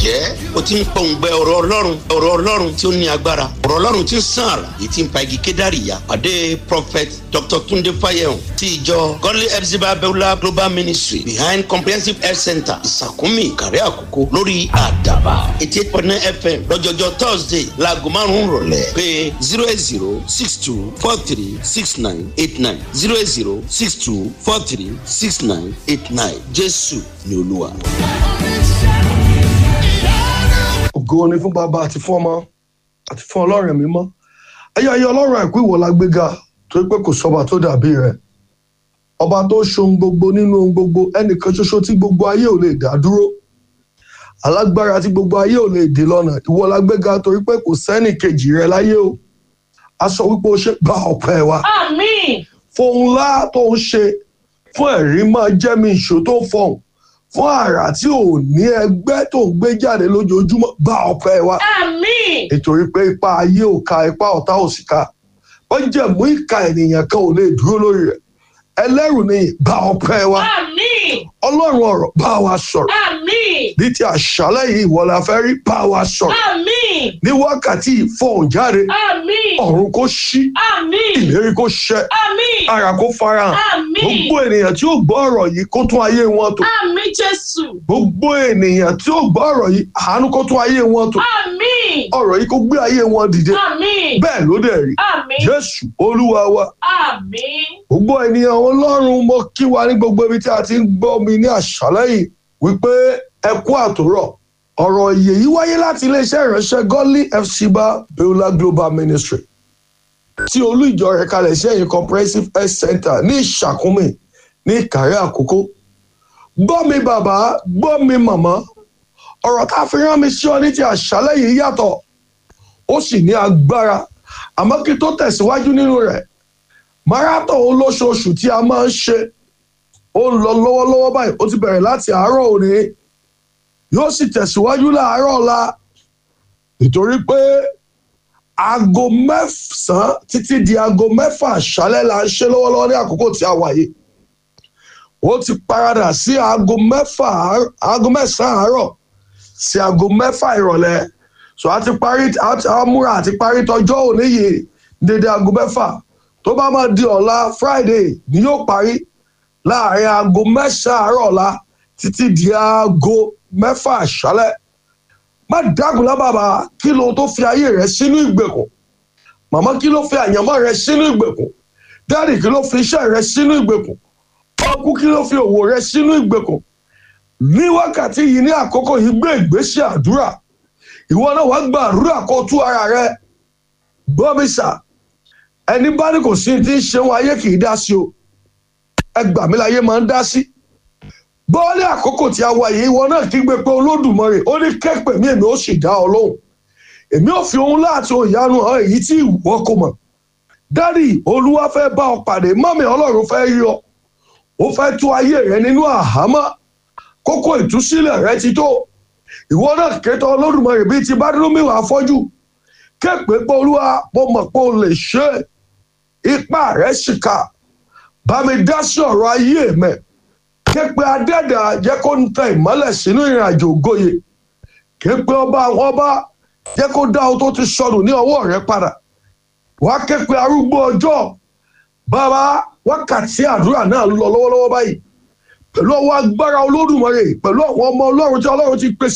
ǹjẹ́ o ti ń pọ̀ǹgbẹ ọ̀rọ̀ ọlọ́run ọ̀rọ̀ ọlọ́run tí ó ní agbára ọ̀rọ̀ ọlọ́run tí ń sàn àrà èyí tí ń pa igi kédàrí ya pàdé prophet dr tunde fayehun ti ìjọ godly epsiba beulah global ministry behind comprehensive health center ìsàkúnmí ìkàrẹ́ àkókò lórí àdàbà eighty eight point nine fm lọ́jọ́jọ́ thursday laago márùn-ún rọ̀lẹ́ pé zero eight zero six two four three six nine eight nine zero eight zero six two four three six nine eight nine jésù ni olúwa. ògo ni fún bàbá àti fún ọmọ àti fún ọlọ́run mímọ́ ayé ayé ọlọ́run àìkú ìwọ la gbéga torí pé kò sọba tó dàbí rẹ ọba tó ṣohun gbogbo nínú ohun gbogbo ẹnìkan ṣoṣo tí gbogbo ayé ò lè dá dúró alágbára tí gbogbo ayé ò lè dè lọ́nà ìwọ la gbéga torí pé kò sẹ́nì kejì rẹ láyé o a sọ wípé o ṣe gba ọ̀pẹ wa Àmín. fohùn ńlá tó ń ṣe fún ẹ̀rí máa jẹ́ mi ìṣó tó fọhùn fún àrà tí ò ní ẹgbẹ́ tó ń gbé jáde lójoojúmọ́ gba ọ̀pẹ wa Àmín. nítorí pé ipa ayé ò ka ipa ọ̀tá ò sì ka wọ́n jẹ́ mú ìka ènìyàn kan ò lè dúró lórí rẹ̀ ẹlẹ́rù ni gba ọ̀pẹ wa Àmín. ọlọ́run ọ̀rọ̀ bá wa sọ̀rọ̀ Àmín. ní ti àṣálẹ̀ yìí ìwọ la fẹ́ rí bá wa sọ̀rọ̀ Àmín. ní wákàtí ìfọ̀hùn jáde Àmín. ọ̀run kó ṣí Àmín. ìlérí kó ṣẹ Àmín. ara kó farahàn Àmín. gbogbo ènìyàn tí ó gbọ́ ọ̀rọ̀ yìí kó tún ayé wọn tò Àmín Jésù. gbogbo ènìyàn tí ó gbọ́ ọ̀rọ̀ yìí àánú kó tún ayé wọn tò Àmín. ọ̀rọ̀ yìí kó gbé ayé wọn dìde Àmín. bẹ́ẹ̀ ló dẹ̀ rí Àmín. jésù olúwa wa Àmín. gbogbo ènìyàn ọlọ́run mo kí wa ní gbogbo ibi tí a ti ń gbọ́ mi ní àṣálẹ́ yìí wípé ẹ kú àtòrọ̀ ọ̀rọ̀ ìyè yìí wáyé láti iléeṣẹ́ ìránṣẹ́ godly fcba beulah global ministry tí olú ìjọ rẹ̀ kalẹ̀ sí ẹ̀yìn comprehensive health center ní ìṣàkúnmí ní ìkàrẹ́ àkókò gbọ́ mi bàbá gbọ́ mi màmá ọ̀rọ̀ tá a fi rán mi sí ọ ní ti àṣálẹ́ yìí yàtọ̀ ó sì ní agbára àmọ́ kí tó tẹ̀síwájú nínú rẹ̀ marathon olóṣooṣù tí a máa ń ṣe ó ń lọ lọ́wọ́lọ́wọ́ báyìí ó ti bẹ̀rẹ̀ láti àárọ̀ òní yóò sì tẹ̀síwájú láàárọ̀ ọ̀la nítorí pé aago mẹ́sàn-án títí di aago mẹ́fà àṣálẹ́ la ń ṣe lọ́wọ́lọ́wọ́ ní àkókò tí a wà yìí ó ti paradà sí aago mẹ́fà àár- aago mẹ́sàn-án àárọ̀ sí aago mẹ́fà ìrọ̀lẹ́ so a ti parí a ti a múra àti parí tọjọ́ òní yìí dédé aago mẹ́fà tó bá máa di ọ̀la friday ni yóò parí láàrin aago mẹ́sàn-án àárọ̀ ọ̀la títí di aago mẹ́fà àṣálẹ́ má dágunlá bàbá kí ló tó fi ayé rẹ sínú ìgbèkùn màmá kí ló fi àyànmọ́ rẹ sínú ìgbèkùn dáàdì kí ló fi iṣẹ́ rẹ sínú ìgbèkùn ọkú kí ló fi òwò rẹ sínú ìgbèkùn ní wákàtí yìí ní àkókò yìí gbé ìgbésẹ̀ àdúrà ìwọ náà wàá gba àdúrà kó tú ara rẹ gbọ́mísà ẹni bá ní kò sí ti ń ṣeun ayé kì í dá sí o ẹgbà mi láyé máa ń dá sí bọ́ọ̀lì àkókò tí a wà yìí ìwọ náà kígbe pé olódùmarè ó ní kẹ́pẹ̀ mí èmi ó sì dá ọ lóhùn èmi ò fi ohun láti òyànú hàn èyí tí ìwọ kò mọ̀ dádì olúwa fẹ́ bá ọ pàdé mọ́mì ọlọ́run fẹ́ rí ọ ó fẹ́ tú ayé rẹ nínú àhámọ́ kókó ìtúsílẹ̀ rẹ ti tó ìwọ náà kétọ olódùmarè bíi ti bá dúró mi wà fọ́jú képe pé olúwa mo mọ̀ pé o lè ṣe é ipá rẹ̀ sì kà bá mi dá sí ọ̀rọ̀ ayé mẹ́ képe adẹ́dà jẹ́ kó ń tẹ ìmọ́lẹ̀ sínú ìrìn àjò ògoyè képe ọba àwọn ọba jẹ́ kó dá o tó ti sọnù ní ọwọ́ rẹ padà wá képe arúgbó ọjọ́ bàbá wákàtí àdúrà náà ń lọ lọ́wọ́lọ́wọ́ báyìí pẹ̀lú ọwọ́ agbára olódùmarè pẹ̀lú àwọn ọmọ ọlọ́run tí ọlọ́run ti pèsè